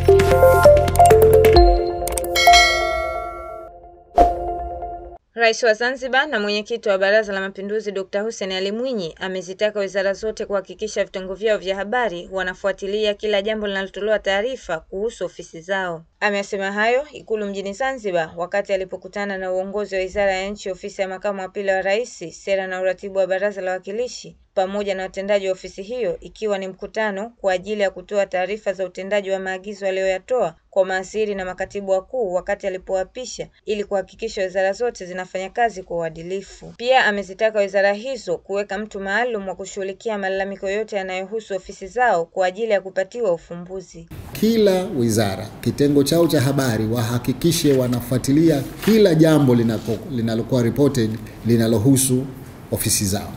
Rais wa Zanzibar na mwenyekiti wa Baraza la Mapinduzi Dr. Hussein Ali Mwinyi amezitaka wizara zote kuhakikisha vitengo vyao vya habari wanafuatilia kila jambo linalotolewa taarifa kuhusu ofisi zao. Amesema hayo Ikulu mjini Zanzibar wakati alipokutana na uongozi wa Wizara ya Nchi, Ofisi ya Makamu wa Pili wa Rais, Sera na Uratibu wa Baraza la Wawakilishi pamoja na watendaji wa ofisi hiyo, ikiwa ni mkutano kwa ajili ya kutoa taarifa za utendaji wa maagizo aliyoyatoa kwa mawaziri na makatibu wakuu wakati alipowapisha ili kuhakikisha wizara zote zinafanya kazi kwa uadilifu. Pia amezitaka wizara hizo kuweka mtu maalum wa kushughulikia malalamiko yote yanayohusu ofisi zao kwa ajili ya kupatiwa ufumbuzi. Kila wizara kitengo chao cha habari wahakikishe wanafuatilia kila jambo linalokuwa reported linalohusu ofisi zao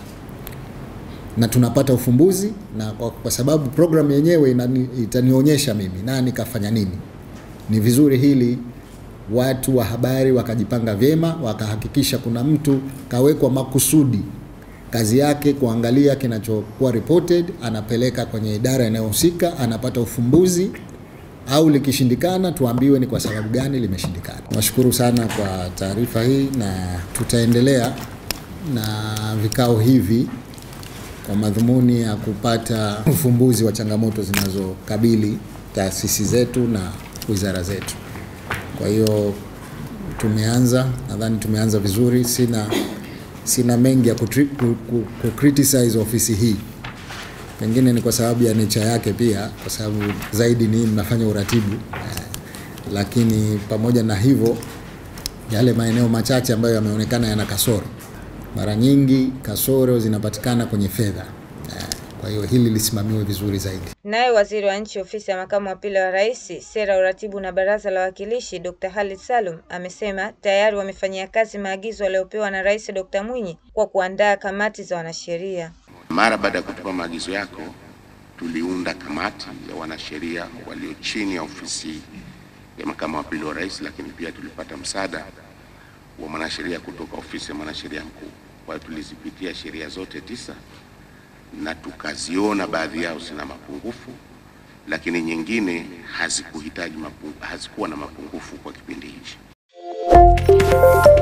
na tunapata ufumbuzi na kwa, kwa sababu programu yenyewe inani, itanionyesha mimi nani kafanya nini. Ni vizuri hili watu wa habari wakajipanga vyema, wakahakikisha kuna mtu kawekwa makusudi kazi yake kuangalia kinachokuwa reported, anapeleka kwenye idara inayohusika, anapata ufumbuzi au likishindikana tuambiwe ni kwa sababu gani limeshindikana. Nashukuru sana kwa taarifa hii na tutaendelea na vikao hivi kwa madhumuni ya kupata ufumbuzi wa changamoto zinazokabili taasisi zetu na wizara zetu. Kwa hiyo tumeanza, nadhani tumeanza vizuri. Sina sina mengi ya kutri, ku, ku, ku criticize ofisi hii, pengine ni kwa sababu ya nature yake pia, kwa sababu zaidi ni mnafanya uratibu eh, lakini pamoja na hivyo yale maeneo machache ambayo yameonekana yana kasoro mara nyingi kasoro zinapatikana kwenye fedha. Kwa hiyo hili lisimamiwe vizuri zaidi. Naye waziri wa nchi ofisi ya makamu wa pili wa rais, sera, uratibu na baraza la wawakilishi, Dr. Khalid Salum amesema tayari wamefanyia kazi maagizo aliyopewa na Rais Dr. Mwinyi kwa kuandaa kamati za wanasheria. Mara baada ya kutupa maagizo yako, tuliunda kamati ya wanasheria walio chini ya ofisi ya makamu wa pili wa rais, lakini pia tulipata msaada wa mwanasheria kutoka ofisi ya mwanasheria mkuu. Kwa hiyo tulizipitia sheria zote tisa na tukaziona baadhi yao zina mapungufu, lakini nyingine hazikuhitaji mapungu, hazikuwa na mapungufu kwa kipindi hichi.